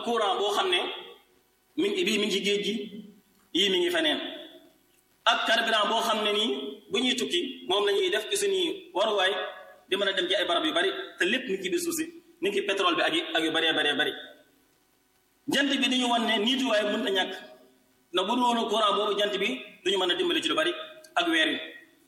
courant boo xam ne mi ngi bii mi ngi ci géej gi yii mi ngi feneen ak carburant boo xam ne nii bu ñuy tukki moom la ñuy def ci suñuy waruwaay di mën a dem ci ay barab yu bari te lépp mi ngi ci biir suuf si mi ngi ci pétrole bi ak ak yu baree baree bari jant bi dañu wan ne niituwaay mën na ñàkk na bu dul woon courant boobu jant bi duñu mën a dimbali ci lu bari ak weer wi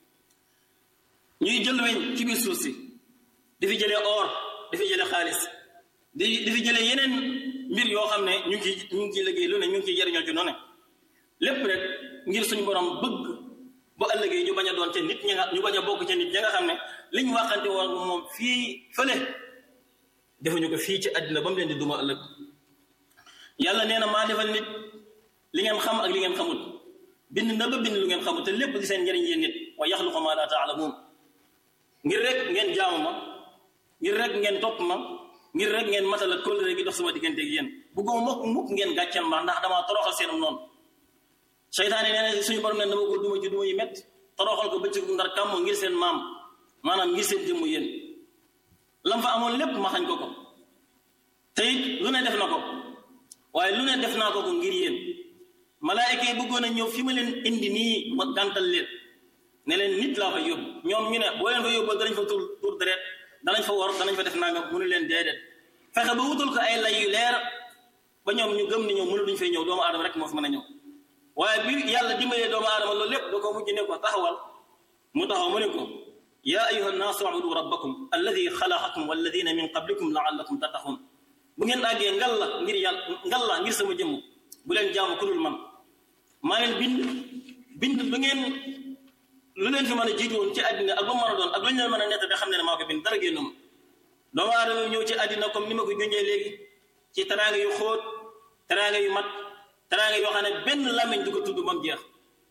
ñuy jël weñ ci biir suuf si di fi jëlee or di fi jëlee xaalis di di fi jëlee yeneen mbir yoo xam ne ñu ngi ciy ñu ngi ciy liggéey lu ne ñu ngi ciy jëriñoo ci noonu lépp rek ngir suñu borom bëgg bu ëllëgee ñu bañ a doon ca nit ñi nga ñu bañ a bokk ca nit ñi nga xam ne li ñu waxante woon moom fii fële defuñu ko fii ci àddina ba mu leen di duma ëllëg yàlla nee na maa defal nit li ngeen xam ak li ngeen xamul bind na ba bind lu ngeen xamul te lépp di seen njëriñ yéen nit wa yaxluqu maa laa taalamuun ngir rek ngeen jaamu ma ngir rek ngeen topp ma ngir rek ngeen matal ak kóllëre gi dox sama diggante ak yéen bëgguma mukk mukk ngeen gàcceel ma ndax damaa toroxal seenum noonu seytaane nee na suñu borom ne dama ko duma ci duma yi métti toroxal ko bëccëg ndar kàmm ngir seen maam maanaam ngir seen jëmm yéen lam fa amoon lépp ma xañ ko ko te it lu ne def na ko waaye lu ne def naa ko ko ngir yéen malaayika yi bëggoon a ñëw fi ma leen indi nii ma gàntal leen ne leen nit laa fa yóbbu ñoom ñu ne boo leen fa yóbboo danañ fa tur tur deret danañ fa wor danañ fa def nangam mu ne leen déedéet fexe ba wutul ko ay lay yu leer ba ñoom ñu gëm ni ñoom mënu duñ fay ñëw doomu aadama rek moo fi mën a ñëw waaye bi yàlla dimbalee doomu aadama loolu lépp da ko mujj ne ko taxawal mu taxaw mu ne ko yaa ayuha nnaasu ubudu rabbakum alladi xalaqakum walladina min qablikum laallakum tattaxun bu ngeen àggee ngal la ngir yàlla ngal la ngir sama jëmm bu leen jaamu ku dul man maa leen bind bind lu ngeen lu leen fi mën a jiitu woon ci àddina ak lu mën a doon ak lu ñu leen mën a nett da xam ne ne maa ko bind dara génnum doomu aadama ñëw ci àddina comme ni ma ko junjee léegi ci teraanga yu xóot teraanga yu mat teraanga yoo xam ne benn làmmiñ du ko tudd ba mu jeex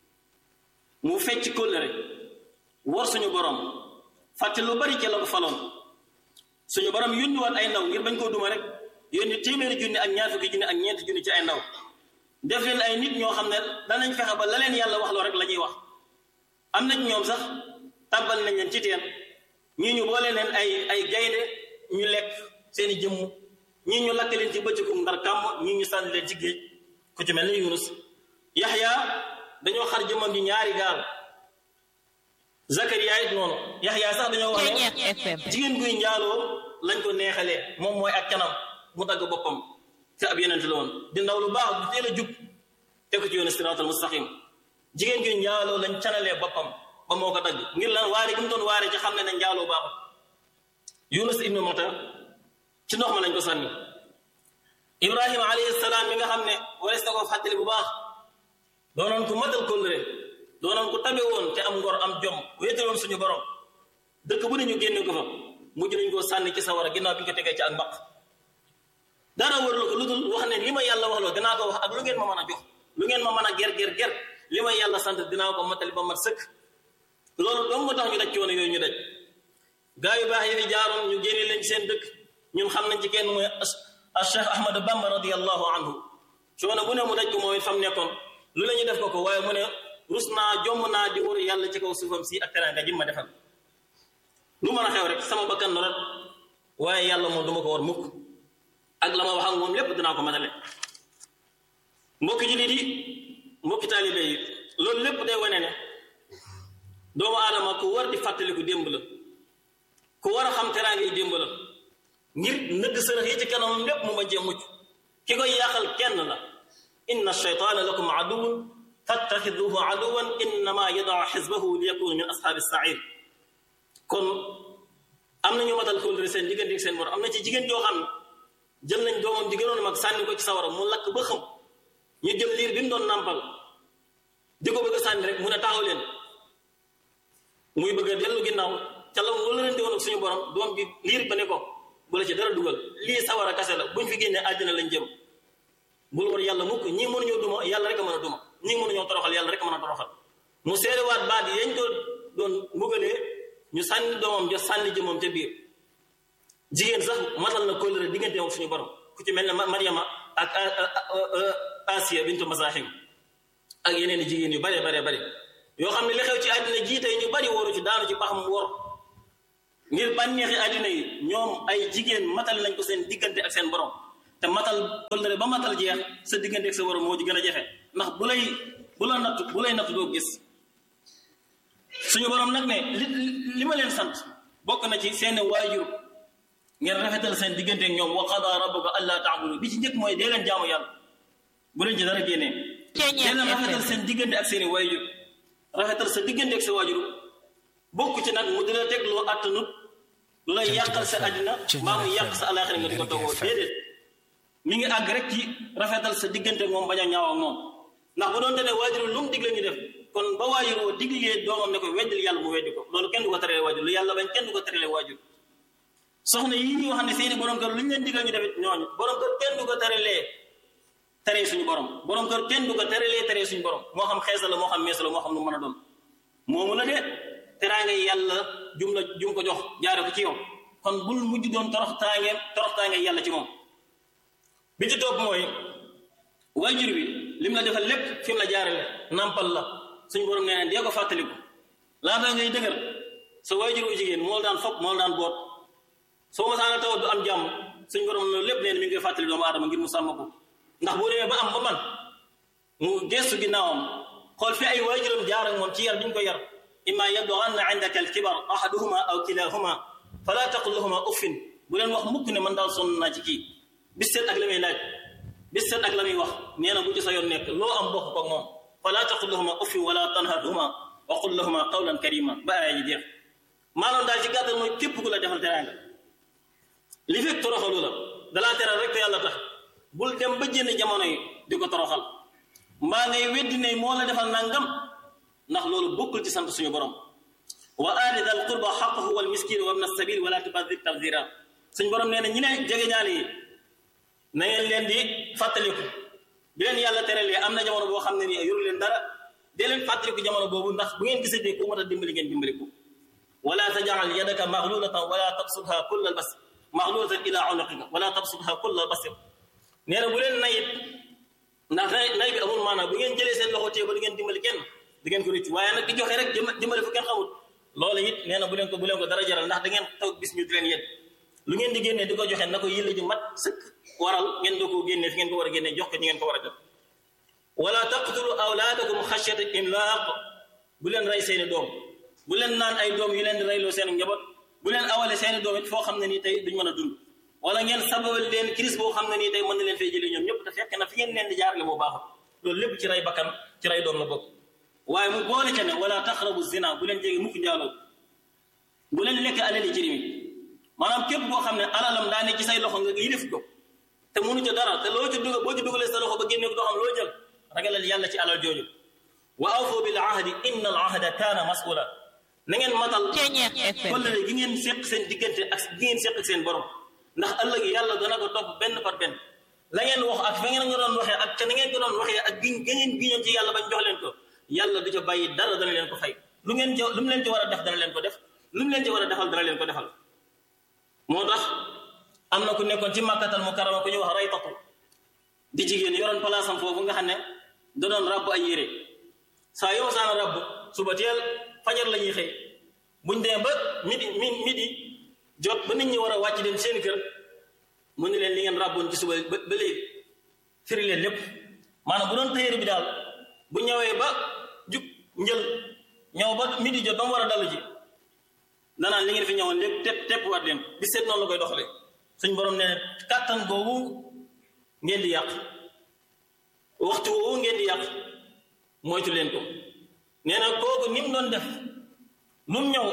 mu fecc kóllëre war suñu borom fàtte lu bari ca la ko faloon suñu borom yónni woon ay ndaw ngir bañ koo duma rek yónni téeméeri junni ak ñaar fukki junni ak ñeenti junni ci ay ndaw def leen ay nit ñoo xam ne danañ fexe ba la leen yàlla wax loo rek la ñuy wax am nañ ñoom sax tàbbal nañ leen ci teen ñii ñu boole leen ay ay gaynde ñu lekk seeni jëmm ñii ñu lakk leen ci bëccëgum ndar kàmm ñii ñu sànni leen ci géej ku ci mel ni Yunus Yaxya dañoo xar jëmmam ji ñaari gaal Zakariya it noonu Yaxya sax dañoo wax ne jigéen guy njaaloo lañ ko neexalee moom mooy ak canam mu dagg boppam te ab yeneen la woon di ndaw lu baax du teel a jub te ko ci yoonu siraatal mustaqim jigéen guy njaaloo lañ canalee boppam ba moo ko dagg ngir lan waare gi mu doon waare ci xam ne ne njaaloo baaxul Yunus ibnu Mata ci ndox ma lañ ko sànni Ibrahima alayhi salaam mi nga xam ne warees na ko fàttali bu baax doonoon ku matal kóllëre doonoon ku tabe woon te am ngor am jom wéetaloon suñu borom dëkk bu ne ñu génne ko fa mujj nañ koo sànni ci sawara ginnaaw bi ñu ko tegee ci ak mbaq dara warul ko lu dul wax ne li ma yàlla wax loo dinaa ko wax ak lu ngeen ma mën a jox lu ngeen ma mën a ger ger ger li ma yàlla sant dinaa ko matali ba mat sëkk loolu dong moo tax ñu daj coono yooyu ñu daj gaa yu baax yi fi jaaroon ñu génne leen ci seen dëkk ñun xam nañ ci kenn mooy a Cheikh Ahmad Bamba radiallahu anhu coono bu ne mu daj ko mooy fam nekkoon lu la ñu def ko ko waaye mu ne rus naa jomm naa di wër yàlla ci kaw suufam si ak teraanga ji ma defal lu mën a xew rek sama bakkan norat waaye yàlla moom du ma ko war mukk ak la ma wax ak moom lépp dinaa ko matale mbokki jullit yi mbokki taalibe yi loolu lépp day wane ne doomu aadama ku war di fàttaliku démb la ku war a xam teraanga yi démb la ngir nëgg sërëx yi ci kanamam lépp mu ma jee mucc ki koy yàqal kenn la inna shaytaana lakum aduwun fattaxiduhu aduwan innama yadaa xisbahu li yakunu min ashaabi sair kon am na ñu matal kóllëre seen diggante ak seen borom am na ci jigéen joo xam ne jël nañ doomam di gënoon mag sànni ko ci sawara mu lakk ba xam ñu jël liir bi mu doon nàmpal di ko bëgg a sànni rek mu ne taxaw leen muy bëgg a dellu ginnaaw ca la loolu leen di woon ak suñu borom doom bi liir ba ne ko bu la ci dara dugal lii sawara kase la buñ fi génnee àddina lañ jëm bul war yàlla mukk ñii mënuñoo duma yàlla rek a mën a duma ñii mënuñoo toroxal yàlla rek a mën a toroxal mu seerewaat baat yi yañ ko doon mbugalee ñu sànni doomam ja sànni jëmam ca biir jigéen sax matal na kóllëre diggante ak suñu borom ku ci mel ne Maryama ak Asiya bintu Masahim ak yeneen i jigéen yu bare bare bare yoo xam ne li xew ci àddina jii tey ñu bari waru ci daanu ci pax mu wor ngir bànneexi àddina yi ñoom ay jigéen matal nañ ko seen diggante ak seen borom te matal kóllëre ba matal jeex sa diggante ak sa waram moo ci gën a jafe ndax bu lay bu la natt bu lay natt doo gis suñu borom nag ne li li ma leen sant bokk na ci seen waajur ngeen rafetal seen diggante ak ñoom wa qada rabbuka alla ta'budu bi ci njëkk mooy dee leen jaamu yàlla bu leen ci dara génnee dee leen rafetal seen diggante ak seen i waajur rafetal sa diggante ak sa waajur bokk ci nag mu dina teg loo attanut lu lay yàqal sa àddina mbaa mu yàq sa alaxira nga di ko toggoo déedéet mi ngi àgg rek ci rafetal sa diggante ak moom bañ a ñaaw ak moom ndax bu doon te ne waajur lu mu digle ñu def kon ba waajur woo diglee doomam ne ko weddil yàlla mu weddi ko loolu kenn du ko terale waajur lu yàlla bañ kenn du ko terale waajur soxna yi ñuy wax ne seeni borom kër lu ñu leen digal ñu def ñooñu borom kër kenn du ko teralee teree suñu borom borom kër kenn du ko teralee teree suñu borom moo xam xeesa la moo xam meesa la moo xam lu mën a doon moomu la de teraanga yàlla jum la jum ko jox jaare ko ci yow kon bul mujj doon toroxtaange toroxtaange yàlla ci moom bi ci topp mooy waajur bi lim la defal lépp fi mu la jaarale nampal la suñu borom nee na dee ko fàttaliku laata ngay dëgër sa waajur wu jigéen moo daan fopp moo daan boot soo masaana tawat du am jàmm suñu borom loolu lépp nee na mi ngi koy fàttali doomu aadama ngir mu sàmm ko ndax boo demee ba am ba man mu gestu ginnaawam xool fi ay waajuram jaar ak moom ci yar bi ñu ko yar imma yablughanna indaka alkibar ahaduhuma aw kilahuma fala taqul lahuma uffin bu leen wax mukk ne man daal sonn naa ci kii bis seet ak la muy laaj bis seet ak la muy wax nee na bu ci sa yoon nekk loo am bokk ko moom fala taqul lahuma uffin wala tanharhuma wa qul lahuma qawlan karima ba aaya ji jeex maanaam daal ci gàttal mooy képp ku la defal teraanga li fekk toroxalu la dalaa teral rek te yàlla tax bul dem ba jënd jamono yi di ko toroxal mbaa ngay weddi ne moo la defal nangam ndax loolu bokkul ci sant suñu borom wa aati dal qurba xaqahu wal miskin wa ibna sabil wala tubadir tabdira suñu borom nee na ñi ne jege ñaale yi na ngeen leen di fàttaliku bi leen yàlla teralee am na jamono boo xam ne nii yoru leen dara dee leen fàttaliku jamono boobu ndax bu ngeen gisatee ku mat a dimbali ngeen dimbali ko wala tajal yadaka maxlulatan wala tabsutha kulla al bas maxlulatan ila unuqika wala tabsutha kulla al basir nee na bu leen nayit ndax nay nay bi amul maanaam bu ngeen jëlee seen loxo téye ba du ngeen dimbali kenn di ngeen ko rëccu waaye nag di joxe rek dimbali fu kenn xamul loolu it nee na bu leen ko bu leen ko dara jaral ndax da ngeen toog bis ñu di leen yéen lu ngeen di génnee di ko joxe na ko yëlle ji mat sëkk waral ngeen doo ko génnee fi ngeen ko war a génnee jox ko ñi ngeen ko war a jox wala taqtulu awlaadakum xashyata imlaaq bu leen rey seeni doom bu leen naan ay doom yu leen di reyloo seen njaboot bu leen awale seeni doom it foo xam ne nii tey duñ mën a dund wala ngeen sababal leen crise boo xam ne nii tey mën na leen fay jëlee ñoom ñëpp te fekk na fi ngeen leen di jaarale moo baaxul loolu lépp ci rey bakkan ci rey doom la bokk waaye mu boole ca ne wala taqrabu zina bu leen jege mukk njaaloo bu leen lekk alali jirimi maanaam képp boo xam ne alalam daa ne ci say loxo nga yilif ko te mënu ca dara te loo ci dugal boo ci dugalee sa loxo ba génne ko doo xam loo jël ragalal yàlla ci alal jooju wa awfu bil ahdi inna al ahda kaana mas'ula na ngeen matal kollëre gi ngeen seq seen diggante ak gi ngeen seq ak seen borom ndax ëllëg yàlla dana ko topp benn par benn la ngeen wax ak fa ngeen nga doon waxee ak ca na ngeen ko doon waxee ak giñ ga ngeen giñoon ci yàlla bañ jox leen ko yàlla du ca bàyyi dara dana leen ko fay lu ngeen ca lu mu leen ci war a def dana leen ko def lu mu leen ci war a defal dana leen ko defal moo tax am na ku nekkoon ci màkkatal mu karama ku ñu wax raytatu di jigéen yoroon palaasam foofu nga xam ne da doon ràbb ay yére saa yoo saana ràbb suba teel fajar la ñuy xëy buñ demee ba midi mi midi jot ba nit ñi war a wàcc dem seen kër mu ni leen li ngeen ràbboon ci suba ba ba léegi firi leen lépp maanaam bu doon téere bi daal bu ñëwee ba jug njël ñëw ba midi jot ba mu war a dalu ji danaan li ngeen fi ñëwoon lépp tepp tepp waat leen bi seet noonu la koy doxalee suñ borom ne kàttan googu ngeen di yàq waxtu woowu ngeen di yàq moytu leen ko nee na kooku ni mu doon def lu mu ñëw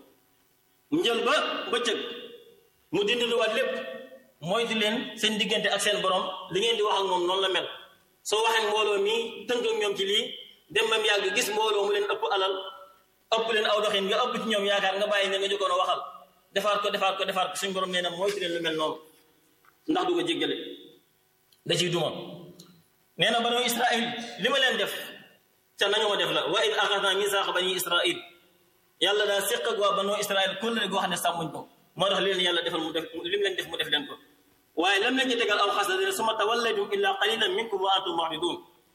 njël ba bëccëg mu dindiluwaat lépp moytu leen seen diggante ak seen borom li ngeen di wax ak moom noonu la mel soo waxee mbooloo mii tënk ak ñoom ci lii dem mam yàgg gis mbooloo mu leen ëpp alal ëpp leen aw doxin nga ëpp ci ñoom yaakaar nga bàyyi ne nga jokkoon a waxal defaat ko defaat ko defaat ko suñ borom nee na moytu leen lu mel noonu ndax du ko jéggale da ciy duma nee na banu israil li ma leen def ca nañu ma def la wa id axadna misaaqa bani israil yàlla daa séq ak waa banu israil kóllëre goo xam ne sàmmuñ ko moo tax leen yàlla defal mu def li mu leen def mu def leen ko waaye lam leen ci tegal aw xas la dene suma tawallaytum illa qalilan minkum wa antum mu'ridun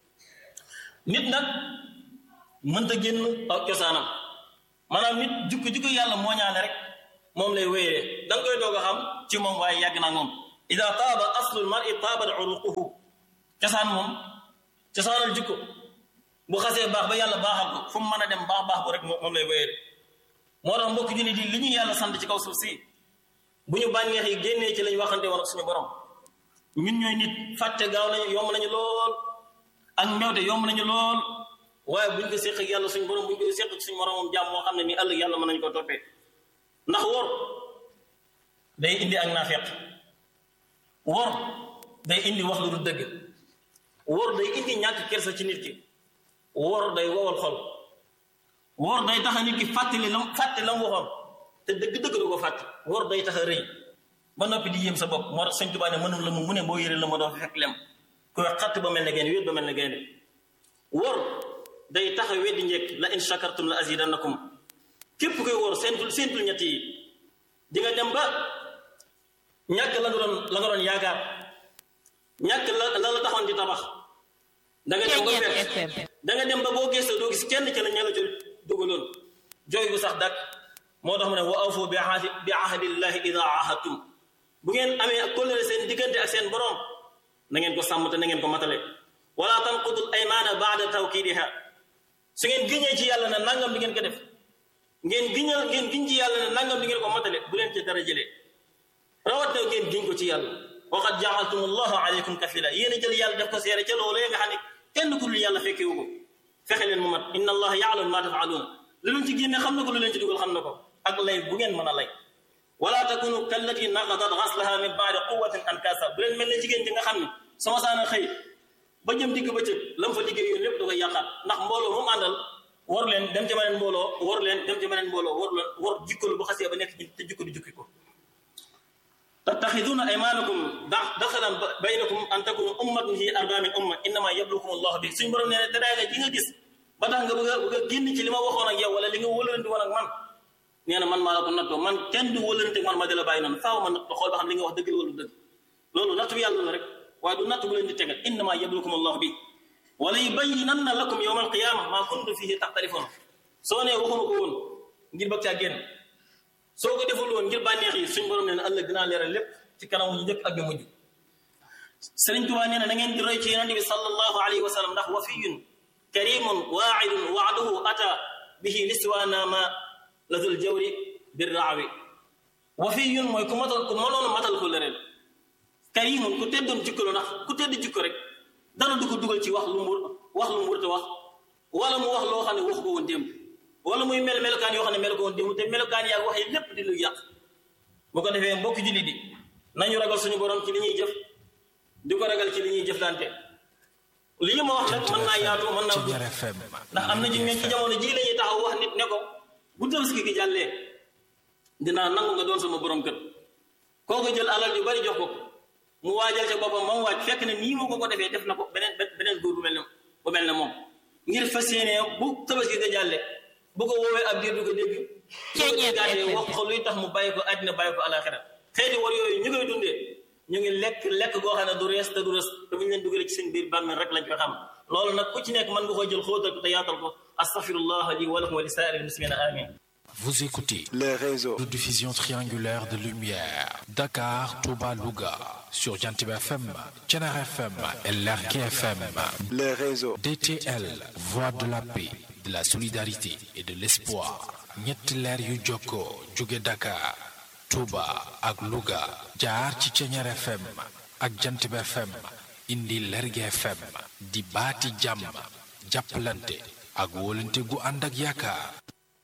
nit nag mënta génn ak cosaanam maanaam nit jukki jukki yàlla moo ñaane rek moom lay wéyee da nga koy doog a xam ci moom waaye yàgg naa moom ida taaba aslul mar'i taaba uruquhu cosaan moom cosaanal jikko bu xasee baax ba yàlla baaxal ko fu mu mën a dem baax baax bu rek moom lay wéyee moo tax mbokk jullit yi li ñu yàlla sant ci kaw suuf si bu ñu bànneex yi génnee ci lañ waxante woon ak suñu borom ñun ñooy nit fàtte gaaw nañu yomb nañu lool ak mbewte yomb nañu lool waaye buñ ko séq ak yàlla suñu borom buñ ko séq ak suñu moromam jàmm moo xam ne nii ëllëg yàlla mën nañu ko toppee ndax wor day indi ak naafeq wor day indi wax lu du dëgg wor day indi ñàkk kersa ci nit ki wor day wowal xol wor day tax a nit ki fàttali lam fàtte lam waxoon te dëgg-dëgg du ko fàtte wor day tax a rëy ba noppi di yéem sa bopp moo tax sëñ Tuubaa ne mënul la mu mu ne boo yëre la ma doon fekk lem ku wax xatt ba mel ne gaynde wéet ba mel ne gaynde wor day tax a weddi njëkk la in shakartum la azidannakum képp koy wor seentul seentul ñett yi di nga dem ba ñàkk la nga doon la nga doon yaakaar ñàkk la la la taxoon di tabax da nga dem ba fekk da nga dem ba boo gëstoo doo gis kenn ci la ña la ci dugaloon jooy bu sax dakk moo tax mu ne wa awfu bi ahdi bi ahdillahi ida ahadtum bu ngeen amee ak kóllëre seen diggante ak seen borom na ngeen ko sàmm te na ngeen ko matale wala tanqudul aymaana baada tawkiidiha su ngeen giñee ci yàlla ne nangam di ngeen ko def ngeen giñal ngeen giñ ci yàlla ne nangam di ngeen ko matale bu leen ci dara jëlee rawat na ngeen giñ ko ci yàlla waqad jaaltum allahu alaykum kafila yéen a jël yàlla def ko seere ca loolee nga xam ne kenn ku dul yàlla fekkewu ko fexe leen mu mat inna allaha yaalamu ma tafaaluun lu leen ci génne xam na ko lu leen ci dugal xam na ko ak lay bu ngeen mën a lay wala takunu kallati naqadat ghaslaha min baadi quwatin ankasa bu leen mel ne jigéen ji nga xam ne sama saana xëy ba jëm digg bëccëg lam fa liggéey yoon lépp da koy yàqaat ndax mbooloo moom àndal war leen dem ci beneen mbooloo war leen dem ci beneen mbooloo war leen war jikkalu bu xasee ba nekk te jikko du jukki ko tattaxiduuna aymanakum daxalan baynakum an takunu ummatan fi arba min umma innama yablukum allahu bi suñ borom nee ne teraanga ji nga gis ba tax nga bëgg a bëgg a génn ci li ma waxoon ak yow wala li nga wëlante woon ak man nee na man maa la ko nattoo man kenn du wëlante man ma di la bàyyi noonu faaw ma natt xool ba xam li nga wax dëgg la wala dëgg loolu natt bi yàlla la rek waaye du natt bu leen di tegal innama yablukum allahu bi wala yubayyinanna lakum yawma alqiyama maa kuntum fihi taxtalifoon soo nee waxuma ko woon ngir bëgg caa génn soo ko deful woon ngir bànneex yi suñ borom nee na ëllëg dinaa leeral lépp ci kanam ñu njëkk ak ñu mujj Sëriñ Tuubaa nee na da ngeen di roy ci yonente bi sallallahu alayhi wa sallam ndax wafiyun karimun waaidun waaduhu ata bihi liswaana ma lazul jawri bir raawi wafiyun mooy ku matal ku mënoon matal ko lëreel karimun ku teddoon jikko la ndax ku tedd jikko rek dara du ko dugal ci wax lu mu wax lu mu wërta wax wala mu wax loo xam ne wax ko woon démb wala muy mel melokaan yoo xam ne mel ko woon démb te melokaan yaa wax yi lépp di lu yàq bu ko defee mbokki julli di nañu ragal suñu borom ci li ñuy jëf di ko ragal ci li ñuy jëflante lii ma wax nag mën naa yaatu mën naa gudd ndax am na ci ñun ci jamono ji la ñuy taxaw wax nit ne ko bu tabaski gi jàllee dinaa nangu nga doon sama borom kër kooku jël alal yu bari jox ko mu waajal ca boppam moom waaj fekk ne nii mu ko ko defee def na ko beneen beneen góor bu mel ne bu mel ne moom ngir fas yéene bu tabaski ga jàllee bu ko woowee ab diir du ko dégg bu ko gàttee wax ko luy tax mu bàyyi ko àddina bàyyi ko alaxira xeeti war yooyu ñu koy dundee ñu ngi lekk lekk goo xam ne du rees te du rees te bu ñu leen dugalee ci seen biir bàmmeel rek lañ koy xam loolu nag ku ci nekk mën nga koy jël xóotal ko te yaatal ko astaghfirullah li wa lakum wa li saa'iril muslimina amin Vous écoutez les réseaux de diffusion triangulaire de lumière Dakar, Touba, Louga sur Jantib FM, Thiénare FM et Lergui FM. les réseaux DTL, voix de la paix, de la solidarité et de l'espoir. ñetti leer yu jokkoo jóge Dakar, Touba ak Louga jaar ci Thiénare FM ak Jantib FM indi Lergui FM di baati jàmm jàppalante ak wóolante gu ànd ak yaakaar